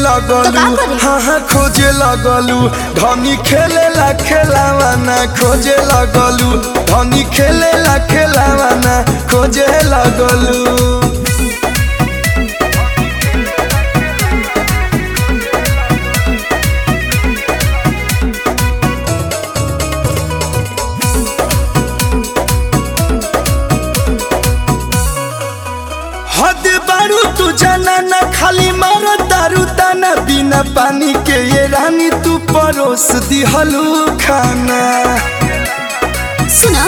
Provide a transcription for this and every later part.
लगलू तो का करी? हाँ हाँ खोजे लगलू धनी खेले ला खेलावाना खोजे लगलू धनी खेले ला खेलावाना खोजे लगलू हद बारू तू जाना ना खाली मारो दारू दाना बिना पानी के ये रानी तू परोस दिहलू खाना सुना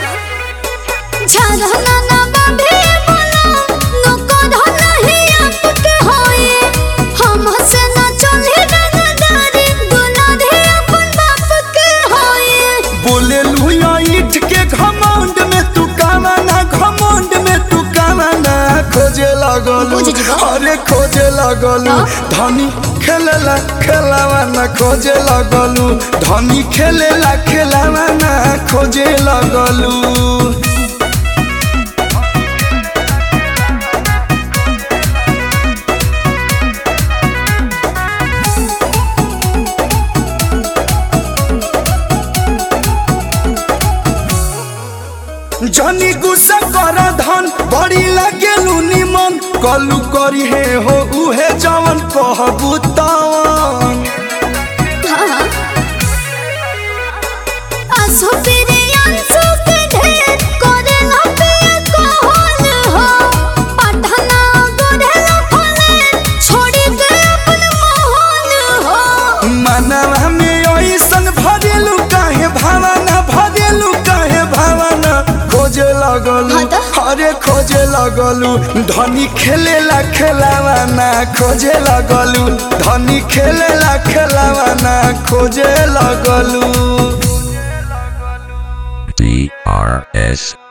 झरना ना बाबे बोला नको धना ही आपके होए हम से ना चले रंगदारी गुना दे अपन बाप के होए बोले लुया ईट के घमंड में तू कावाना घमंड में तू कावाना खोजे लगलू बुझ जिगो। अरे खोजे लगलू धनी खेलेला खेलावाना खोजे लगलू धनी खेलेला खेलावाना खोजे लगलू जनी गुस्सा कर धन बड़ी लगेलू निमन कलू करी हे हो उहे जवन कहबू तवन आसो तेरे आंसू के ढेर करे ना पे कौन हो पढ़ना गोरे ना फले छोड़ी के अपन मोहन हो मनवा में ऐसन भरेलू काहे भावना भरेलू काहे भावना खोजे लगलू हाँ तो? अरे खोजे लगलू धनी खेलेला खेलावाना खोजे लगलू धनी खेलेला खेलावाना खोजे लगलू DRS